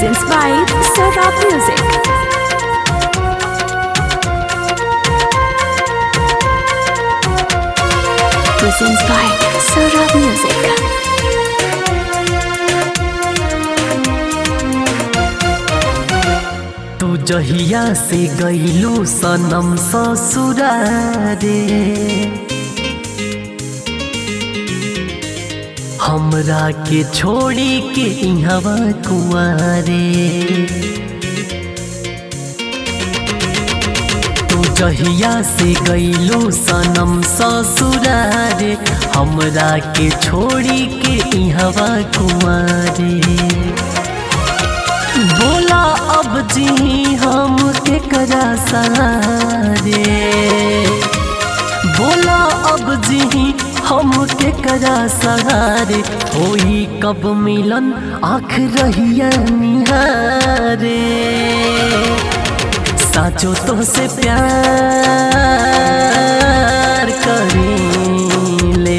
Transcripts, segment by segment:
presents by Sarab Music. Presents by Sarab Music. तू जहिया से गईलू सनम ससुरारे हमरा के छोड़ी के इहवा कुआरे तू जहिया से गईलू सनम ससुरारे हमरा के छोड़ी के इहवा कुआरे बोला अब जी हम के करा सारे बोला अब जी हम के करा सहारे होई कब मिलन आँख रहिया निहारे साचो तो से प्यार करी ले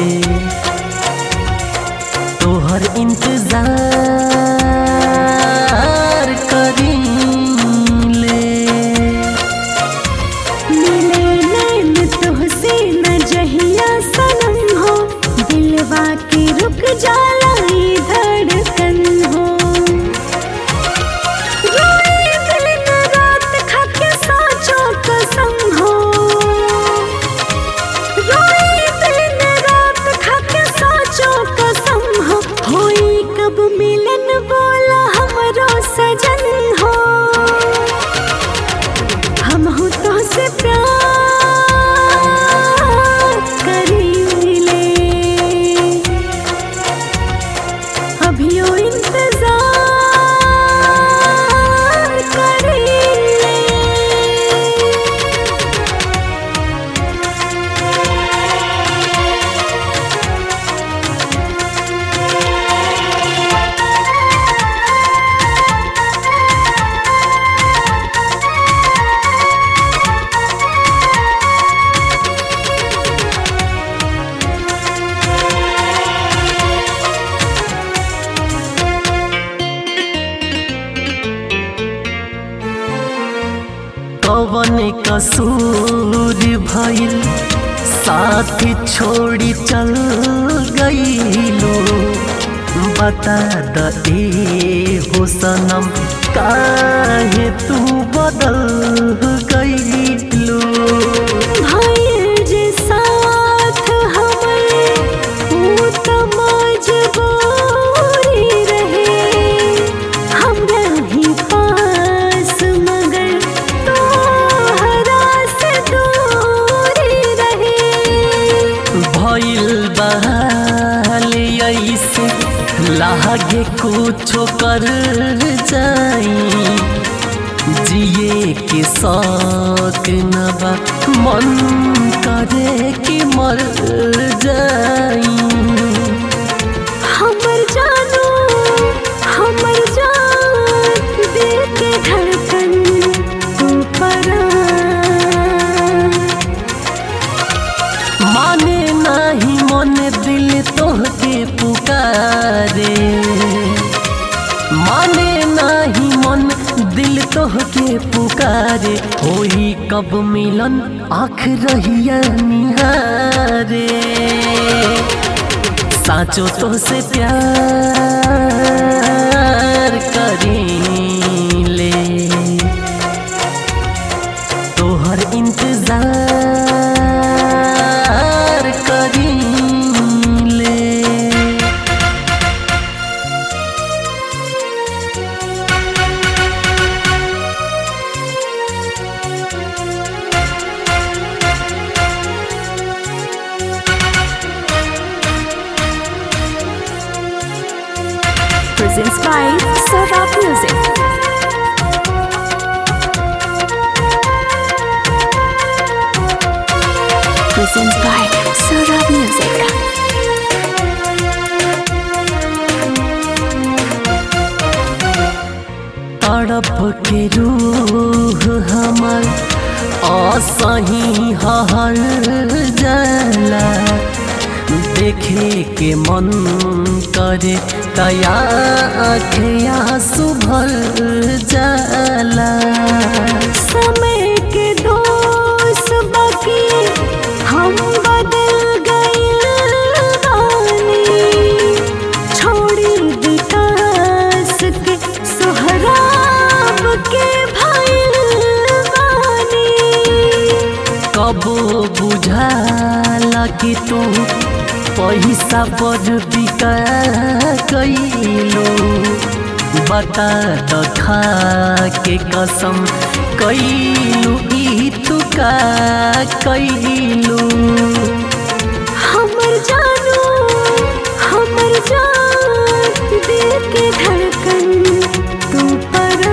तोहर इंतजार करी ले मिले नैन तुहसे न जहिया सनम हो दिलवा के रुक जाला ई धड़कन हो रोए दिन रात खाके साचो कसम हो रोए दिन रात खाके साचो कसम हो होई कब मिलन बोला हमरो सजन हो हम हो तो से प्यार करीले अभियो इंतजार करीले कवन कसूर भइल साथ छोड़ी चल गईलो बता द ए हो सनम काहे तू बदल गईलो भाई जे साथ हमरे ऊ त मजबूरी रहे हम रही पास मगर तोहरा से दूरी रहे भइल बहाल ऐसे लागे कुछो कर जाई जिए के शौक न बा मन करे कि मर जाई हमर जानू हमर जान दिल के धड़कन तू परा माने नाही मन दिल तोहके पुकारे माने नाही मन दिल तोहके पुकारे होई कब मिलन आँख रहिया निहारे साचो तो से प्यार करी ले तोहर इंतजार करी ले presents by Sarab Music. Presents by Sarab Music. तड़प के रूह हमर असही हर जाला देख देखे के मन करे तया आँखें आंसू भर जाला समय के दोष बाकी हम बदल गइल बानी छोड़ी विकास के सोहराब के भइल बानी कबो बुझाला कि तू पैसा पर बिका कैलो बता त खा के कसम कैलू ई तू का कैलू हमर जानू हमर जान दिल के धड़कन तू परा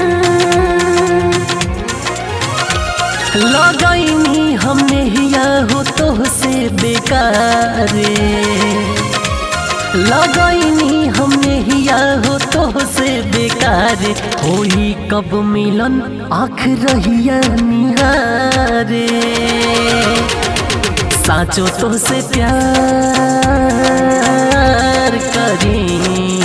लगैनी हमने हिया हो तो से बेकारे लगैनी हमने हिया हो तो से बेकार होई कब मिलन आँख रहिया निहारे साचो तो से प्यार करी